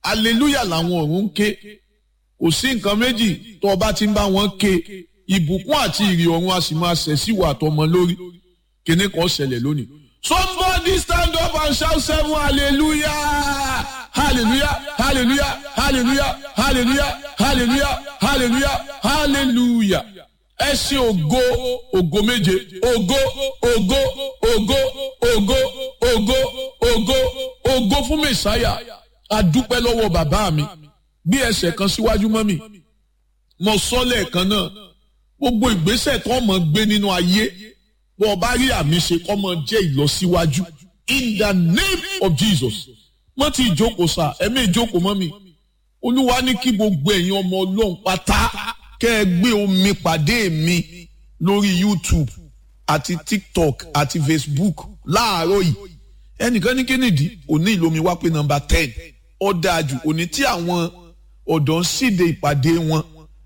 hallelujah làwọn ọ̀run ń ké kò sí nǹkan méjì tó o bá ti ń bá wọn ké ìbùkún àti ìrì ọ̀run a sì máa ṣẹ̀ sí ìwà àtọmọ lórí kíní kan ṣẹlẹ̀ lónìí. somebody stand up and shout seven hallelujah hallelujah hallelujah hallelujah hallelujah hallelujah hallelujah hallelujah ẹ ṣe ògo ògo méje ògo ògo ògo ògo ògo ògo ògo fún mẹsàáyà adúpẹ́ lọ́wọ́ bàbá mi gbé ẹsẹ̀ kan síwájú mọ́ mi mo sọ lẹ́ẹ̀kan náà gbogbo ìgbésẹ̀ tó mọ̀ gbé nínú ayé bó o bá rí àmì ṣe kọ́ mọ jẹ́ ìlọsíwájú in the name of Jesus mo ti ìjókòó sá ẹ̀mí ìjókòó mọ́ mi olúwa ní kí gbogbo ẹ̀yin ọmọ ọlọ́run pátá kẹ́ ẹ gbé omi pàdé mi lórí YouTube àti TikTok àti Facebook láàárọ̀ yìí ẹnìkan ní kínìdí òní ìlomi wá pé nọ́mbà ten ó dáa jù òní tí àwọn ọ̀dọ́ ń síde ìpàdé wọn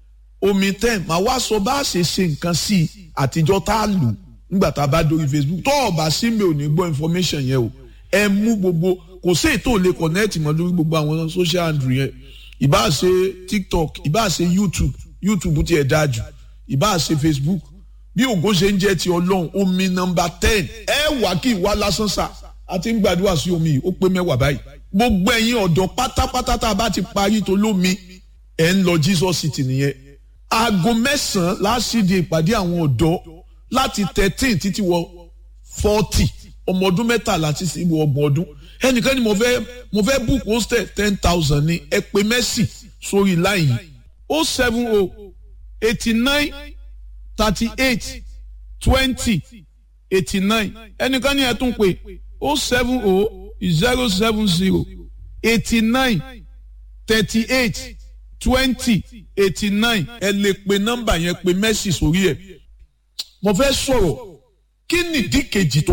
omi ten màá wá sọ bá a ṣe ṣe nǹkan sí i àtijọ́ tá a lò nígbà tá a bá dórí Facebook tó ọ̀bà sí mi ò ní gbọ́ information yẹn o ẹ mú gbogbo kò sí ètò lè connect mọ́ lórí gbogbo àwọn social handle yẹn ìbá ṣe TikTok ìbá ṣe YouTube YouTube ti ẹ̀ dáa jù ìbá ṣe Facebook bí ògo ṣe ń jẹ́ ti ọlọ́run omi nọ́mbà ten ẹ wà kí ìwà lásán sà àti ń gbàdúrà sí omi yìí ó pé mẹ́wàá báyìí gbogbo ẹ̀yin ọ̀dọ́ pátápátá tá a bá ti parí tó lómi ẹ̀ ń lọ Jesus City nìyẹn aago mẹ́sàn-án láṣìdí ìpàdé àwọn ọ̀dọ́ láti thirteen títí wọ forty ọmọ ọdún mẹ́tàlá títí wọ ọgbọ̀n ọdún ẹnìkan ni mo fẹ́ mo fẹ́ book hostel ten thousand ní ẹ pè mẹ́sì sórí line yìí o seven o eighty nine thirty eight twenty eighty nine ẹnìkan ni ẹ tún pè o seven o zero seven zero eighty nine thirty eight twenty eighty nine ẹ lè pe nọ́mbà yẹn pe mẹ́sì sórí ẹ̀ mo fẹ́ sọ̀rọ̀ kí nìdí kejì tó